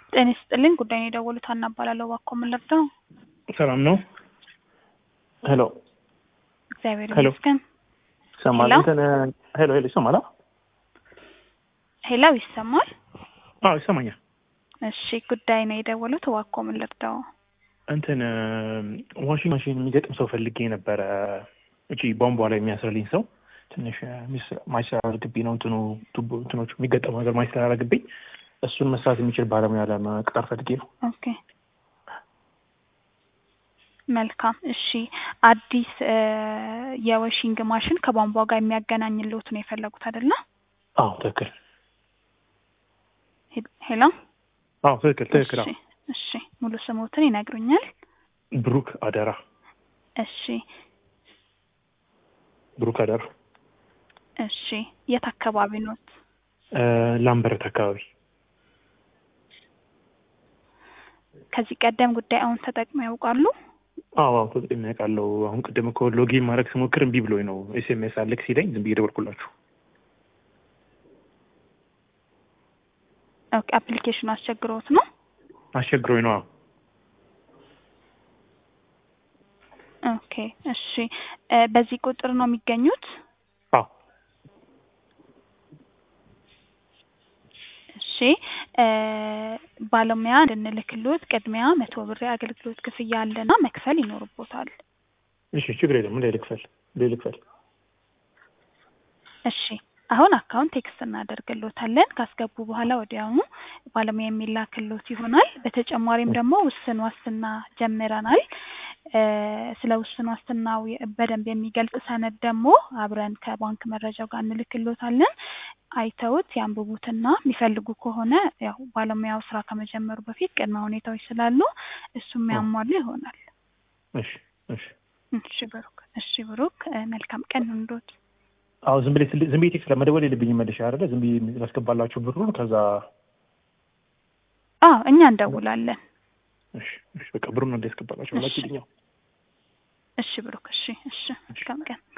ጤና ይስጥልኝ። ጉዳይን የደወሉት ሀና እባላለሁ። እባክዎ ምን ልርዳው? ሰላም ነው? ሄሎ እግዚአብሔር ሄሎ። ይመስገን። ይሰማል? ሄሎ? እንትን ሄሎ ሄሎ ይሰማል? አ? ሄላው ይሰማል? አዎ ይሰማኛል። እሺ፣ ጉዳይ ነው የደወሉት። እባክዎ ምን ልርዳው? እንትን ዋሽንግ ማሽን የሚገጥም ሰው ፈልጌ ነበረ። እቺ ቧንቧ ላይ የሚያስርልኝ ሰው ትንሽ ማይሰራርግብኝ ነው እንትኑ ቱቦ እንትኖቹ የሚገጠሙ ነገር ማይሰራርግብኝ እሱን መስራት የሚችል ባለሙያ ለመቅጠር ፈልጌ ነው። ኦኬ መልካም። እሺ፣ አዲስ እ የወሽንግ ማሽን ከቧንቧ ጋር የሚያገናኝልዎት ነው የፈለጉት አይደለ? አዎ ትክክል። ሄ- ሄሎ። አዎ ትክክል ትክክል። እሺ፣ አዎ እሺ፣ ሙሉ ስሞትን ይነግሩኛል? ብሩክ አደራ እሺ፣ ብሩክ አደራ እሺ። የት አካባቢ ኖት? እ ላምበረት አካባቢ ከዚህ ቀደም ጉዳይ አሁን ተጠቅመው ያውቃሉ? አዎ አዎ ተጠቅሜ አውቃለሁ። አሁን ቅድም እኮ ሎጊን ማድረግ ስሞክር እምቢ ብሎኝ ነው ኤስኤምኤስ አልክ ሲለኝ ዝም ብዬ ደወልኩላችሁ። ኦኬ። አፕሊኬሽኑ አስቸግሮት ነው? አስቸግሮኝ ነው። አዎ ኦኬ እሺ። እ በዚህ ቁጥር ነው የሚገኙት? አዎ እሺ እ ባለሙያ እንድንልክሎት ቅድሚያ መቶ ብር የአገልግሎት ክፍያ አለና መክፈል ይኖርቦታል። እሺ ችግር የለም። እንደ ልክፈል እንደ ልክፈል እሺ አሁን አካውንት ቴክስት እናደርግሎታለን። ካስገቡ በኋላ ወዲያውኑ ባለሙያ የሚላክሎት ይሆናል። በተጨማሪም ደግሞ ውስን ዋስትና ጀምረናል። እ ስለ ውስን ዋስትናው የ- በደንብ የሚገልጽ ሰነድ ደግሞ አብረን ከባንክ መረጃው ጋር እንልክሎታለን። አይተውት ያንብቡትና የሚፈልጉ ከሆነ ያው ባለሙያው ስራ ከመጀመሩ በፊት ቅድመ ሁኔታዎች ስላሉ እሱም ያሟሉ ይሆናል። እሺ እሺ እሺ ብሩክ፣ እሺ ብሩክ እ መልካም ቀን ይሁንልዎት። አዎ ዝም ብዬ ስል- ዝም ብዬ ቴክስት ለመደወል የለብኝም መልሼ አይደለ? ዝም ብዬ ላስገባላችሁ ብሩን ከዛ አዎ እኛ እንደውላለን። እሺ እሺ በቃ ብሩን እንደ ያስገባላችሁ እሺ። ላኪልኝ። እሺ ብሩክ፣ እሺ እሺ መልካም ቀን